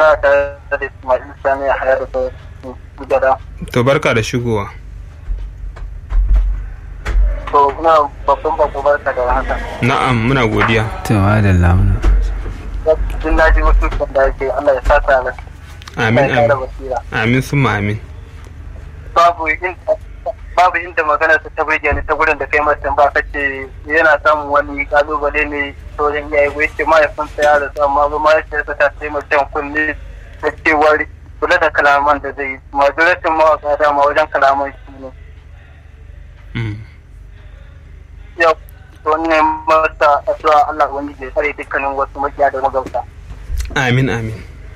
kana tare da Ismail Sani a hayar da gada. to barka da shigowa To muna babban bako barka da haka. na'am muna godiya to madalla muna Jin na ji wasu da ake Allah ya sata na. amin Allah ya kara amin basira. amin summa amin Babu inda babu inda magana ta ta burge ni ta gurin da kai mata ba kace yana samun wani kalubale ne to wajen iyaye ko yace mahaifinsa ya rasu amma ba mahaifiyarsa ta sai mutum kunne da cewar kula da kalaman da zai yi majalatin mawaka dama wajen kalaman shi ne. Mm. yau wannan mata addu'a Allah wani ya tsare dukkanin wasu makiya da magauta. amin amin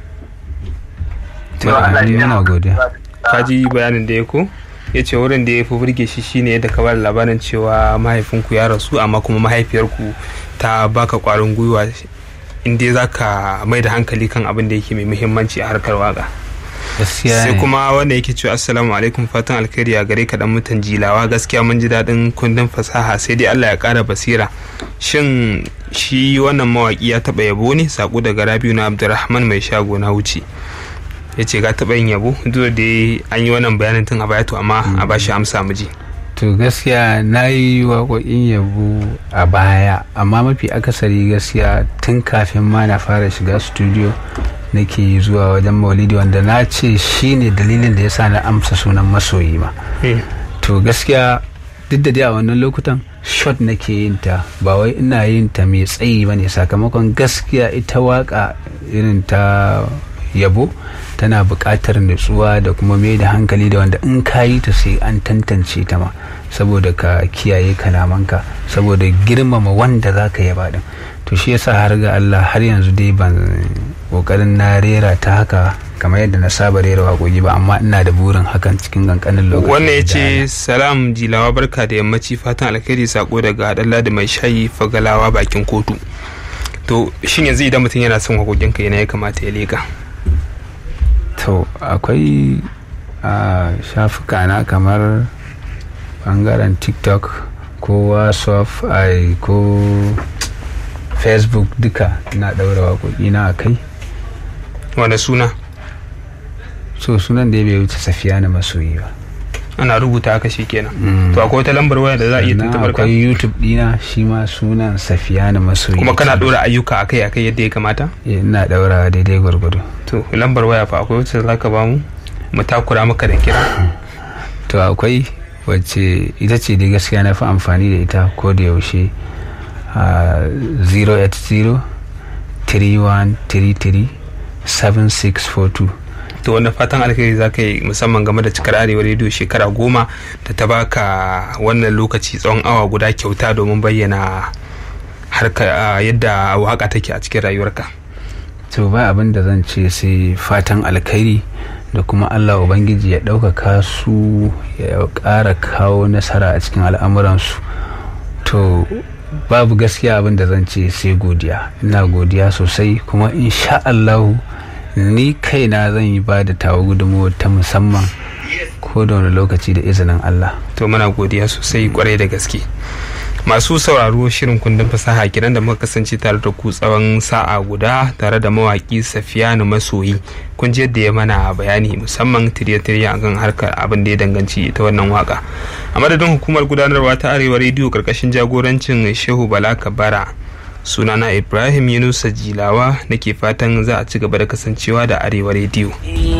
to amin muna godiya ka ji bayanin da ya ko ya ce wurin da ya fi burge shi shine yadda ka bada labarin cewa mahaifinku ya rasu amma kuma mahaifiyarku ta baka kwarin gwiwa inda za ka mai da hankali kan abin da yake mai muhimmanci a harkar waka gaskiya sai ne kuma wanda yake cewa assalamu alaikum fatan alkhairi a gare ka dan mutan jilawa gaskiya mun ji daɗin kundin fasaha sai dai Allah ya ƙara basira shin shi wannan mawaki ya taɓa yabo ne sako daga Rabiu na Abdulrahman mai shago na wuce ya ce ga taɓa yin yabo duk da an yi wannan bayanin tun a baya to amma a ba shi amsa mu ji to gaskiya na yi waƙoƙin yabo a baya amma mafi akasari gaskiya tun kafin ma na fara shiga studio nake zuwa wajen maulidi wanda na ce shine dalilin da ya sa na amsa sunan masoyi ma to gaskiya duk da dai a wannan lokutan shot nake yin ta ba wai ina yin ta mai tsayi ba ne sakamakon gaskiya ita waka irin ta yabo tana buƙatar nutsuwa da kuma mai da hankali da wanda in ka yi ta sai an tantance ta ma saboda ka kiyaye kalamanka saboda girmama wanda za ka yaba din to shi yasa har ga Allah har yanzu dai ban kokarin na rera ta haka kamar yadda na saba rera waƙoƙi ba amma ina da burin hakan cikin kankanin lokaci wannan ya da ce salam jilawa barka da yammaci fatan alkhairi sako daga dalla da mai shayi fagalawa bakin kotu to shin yanzu idan mutum yana son waƙoƙinka yana ya kamata ya leka to akwai a shafuka na kamar bangaren tiktok ko whatsapp ai ko facebook duka na daura waƙoƙi na a kai wanda suna so sunan da ya bai wuce safiya na masoyi ba ana rubuta haka shi kenan Mm. to akwai wata lambar waya da za a iya Sannan tuntubar ka akwai youtube dina shi ma sunan safiya na masoyi kuma kana dora ayyuka akai akai yadda ya kamata Eh, ina daura daidai gwargwado to lambar waya fa akwai wacce za ka bamu mu takura maka da kira to akwai wacce ita ce dai gaskiya na fi amfani da ita ko da yaushe a 080 3133 7642 to wanda fatan alkhairi za ka yi musamman game da cikar arewa rediyo shekara goma da ta baka wannan lokaci tsawon awa guda kyauta domin bayyana harka a, yadda waka take a cikin rayuwarka to ba abin da zan ce sai fatan alkhairi da kuma allah ubangiji ya ɗaukaka su ya ƙara kawo nasara a cikin al'amuransu to babu gaskiya abin da zan ce sai godiya ina godiya sosai kuma insha allahu ni kaina zan yi ba da tawa gudunmawar ta musamman ko da wani lokaci da izinin allah to muna godiya sosai kwarai da gaske masu sauraro shirin kundin fasaha kiran da muka kasance tare da ku tsawon sa'a guda tare da mawaki safiyanu masoyi kun ji yadda ya mana bayani musamman tirye-tirye akan harkar abin da ya danganci ta wannan waka a madadin hukumar gudanarwa ta arewa rediyo karkashin jagorancin shehu bala kabara sunana ibrahim yunusa jilawa nake fatan za a ci gaba da kasancewa da arewa rediyo